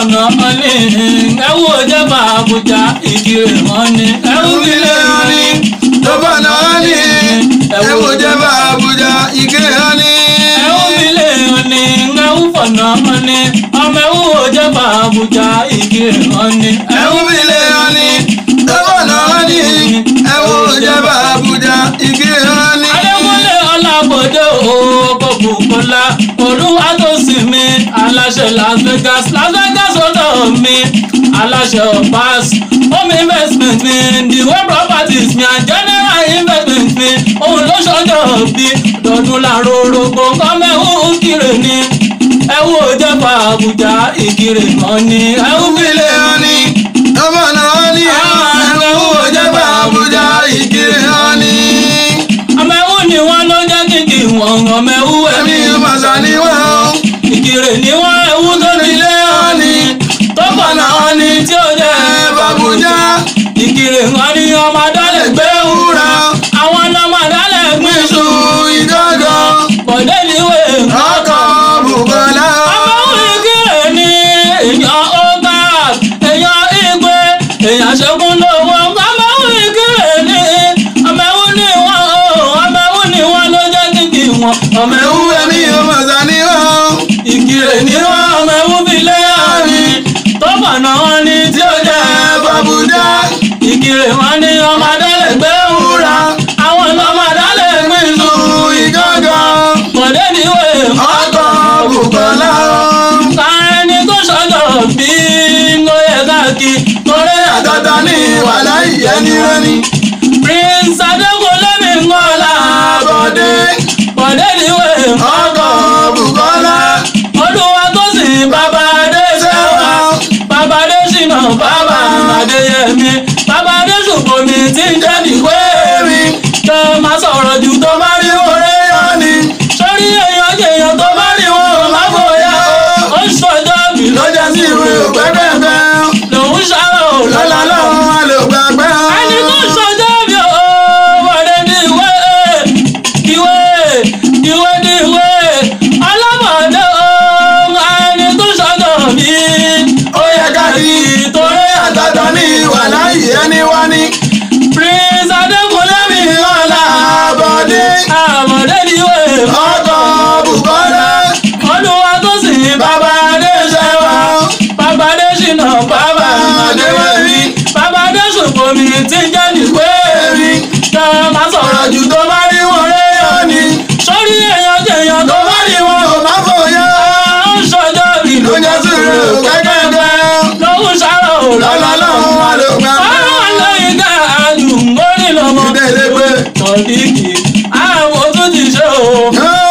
fọ̀nà ọ̀nì ẹ̀wù òjẹ́bà àbújá ìkirè wọn ni ẹ̀wù bílẹ̀ ọ̀nì tó bá náà ní ẹ̀wù jẹ́bà Àbújá ike hání. ẹ̀wù bílẹ̀ ọ̀nì ẹ̀wù fọ̀nà ọ̀nì ọmọ ẹ̀wù òjẹ́bà àbújá ìkirè wọn ni ẹ̀wù bílẹ̀ hání tó bá náà ní ẹ̀wù jẹ́bà Àbújá ike hání. Adékúnlé Ọlábọ̀dé òkòkò kọlá olúwa tó sì mí aláṣẹ Las Vegas Las Vegas ọ̀dọ̀ mi aláṣẹ ọ̀pás home investment mi diwo properties mi and general investment mi òun ló ṣọjọ́ bí dọ̀dún làró rògbò kọ́mẹ́hún kiri ni ẹ̀wù òjẹ́pà Àbújá ìkirè kan ni ẹ̀wù bílẹ̀ hání tó bá náà ní ẹ̀wù jẹ́bà Àbújá ike hání. ọmọ ẹ̀wù ni wọ́n ló jẹ́ kíkì wọ̀n ọmọ ẹ̀wù ẹ̀mí ẹ̀mí màsà ni wọ́n. ìkirè ni wọ́n ẹ̀wù tó nílé ọ̀nì tó pọ̀nà ọ̀nì tí ó jẹ́ Àbújá ìkirè wọn ni ọmọ adálẹ̀ gbé wúrà àwọn ọmọ adálẹ̀ gbé iṣu ìjọ́jọ́ bọ̀dé níwè ọkọ̀ Bùkọ́lá. ọmọ òun ìkirè ni èèyàn ọgbà èèyàn ìgbé èèyàn ṣẹ́gun lówó ọmọ òun ìkirè ni ọmọ òun ni wọn ọmọ òun ni wọn ló jẹ́ kíkì wọn ọmọ ẹ̀wù òun ẹ̀mí màsà ni wọ́n. ìkirè ni wọn ọmọ òun fi lé ọ̀nì tó pọ̀nà ọ̀nì tí ó jẹ́ Àbújá ìkirè wọn ni ọmọ adálẹ̀ gbé wúrà àwọn ọmọ adálẹ̀ gbé iṣu sùn ìjọ́jọ́ bọ̀dé níwè ọkọ̀ Bùkọ́lá. ẹni tó ṣọjọ́ bí ló yẹ káàkiri torí àtọ́tọ́ ní wàhálà ìyẹnì rẹ́ni. prince adékúnlé mi ń kọ́lá Bọ̀dé bọ̀dé níwè ọkọ̀ Bùkọ́lá. olúwa tó sì bàbá adé ṣẹ́wà bàbá adé ṣìnà bàbá adéyẹmí bàbá adé ṣùgbọ́n mi ti ń jẹ́ nìwé mi tó máa sọ̀rọ̀ jù tó bá rí oore yọ ni sórí èèyàn jèèyàn tó bá rí wọn ò má bóyá ó ń ṣọjọ́ bí ló jẹ́ sí ìwé òpẹ́pẹ́pẹ́. lòún ṣàrò lọ́la lọ́run a lè gbàgbẹ́. ẹni tó ṣọjọ́ bí ó wọlé ní ìwé ìwé ìwé ní ìwé ọlọ́mọdé ó ẹni tó ṣọjọ́ bí ó yẹ ká kí torí àtọ́tọ́ ní wàhálà ìyẹnì wá ní. prince adékúnlé mi ọ̀la Bọ̀dé àmọ̀dé ní ìwé ọkọ̀ Bùkọ́lá. olúwa tó sì bàbá adé ṣẹwà bàbá adé ṣìnà bàbá adéwẹ̀mí bàbá adé ṣòfò mi ti jẹ́ nìwé mi tó máa sọ̀rọ̀ jù tó bá rí wọn réyọ ni sórí èèyàn jèèyàn tó bá rí wọn Ó má fòyà. ó ń ṣọjọ́ bí ló jẹ́ sí ìwé òpẹ́pẹ́pẹ́. lóhùn ṣàrọ̀ lọ́la lọ́run a lè gbàgbẹ́. ọ̀rọ̀ lẹ́yìn ká àdùn mórí lọ́mọ Ìdẹ́lẹ́gbẹ́. tọ̀díkì àwọn tó ti ṣe o. Ó